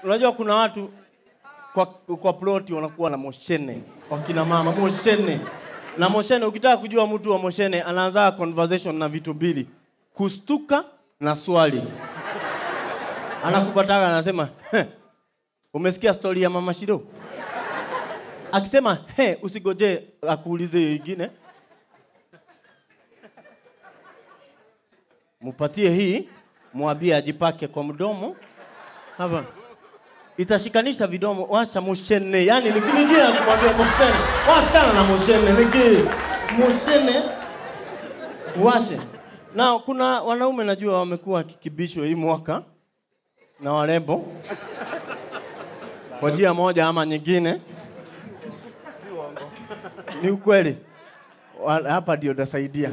unajua kuna watu kwa, kwa ploti wanakuwa na moshene wakina mama moshene na moshene ukitaka kujua mtu wa moshene anaanza conversation na vitu mbili kustuka na swali anakupataga anasema "Heh, umesikia stori ya mama shiro akisema he usigoje akuulize ingine mupatie hii mwambie ajipake kwa mdomo hapa itashikanisha vidomo washa mushene yani ni njia ya kumwambia mushene wachana na mushene niki mushene washe na kuna wanaume najua wamekuwa wakikibishwa hii mwaka na warembo kwa njia moja ama nyingine ni ukweli Wa- hapa ndio nasaidia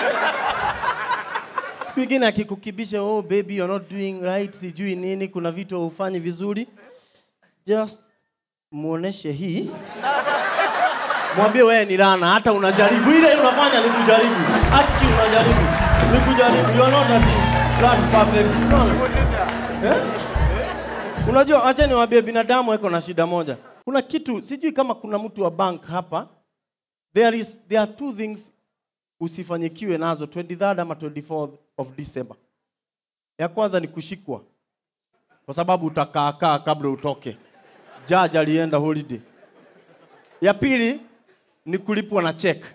siku ingine akikukibisha oh baby you're not doing right sijui nini kuna vitu haufanyi vizuri just muoneshe hii mwambie wewe ni lana hata unajaribu ile unafanya ni kujaribu haki unajaribu ni kujaribu you are not a that perfect Unaona? eh? unajua acha niwaambie binadamu eko na shida moja kuna kitu sijui kama kuna mtu wa bank hapa there is there are two things usifanyikiwe nazo 23rd ama 24th of December. Ya kwanza ni kushikwa, kwa sababu utakaakaa kabla utoke. Judge alienda holiday. Ya pili ni kulipwa na check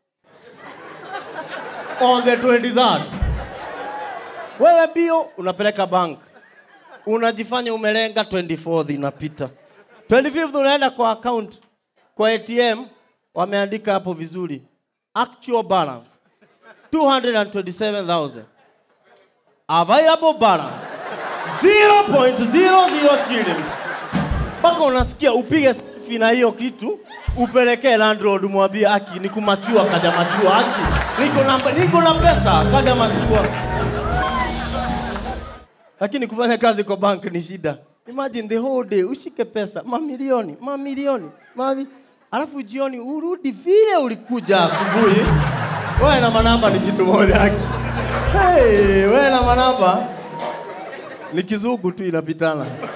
on the 23rd. Wewe bio unapeleka bank, unajifanya umelenga 24th inapita, 25th unaenda kwa account, kwa ATM wameandika hapo vizuri actual balance 227,000 available balance 0.00 shillings mpaka unasikia upige selfie na hiyo kitu upelekee landlord mwambie aki ni kumachua kaja machua aki niko na, niko na pesa kaja machua lakini kufanya kazi kwa bank ni shida imagine the whole day ushike pesa mamilioni mamilioni mami alafu jioni urudi vile ulikuja asubuhi wewe na manamba ni kitu moja haki hey, wewe na manamba ni kizungu tu inapitana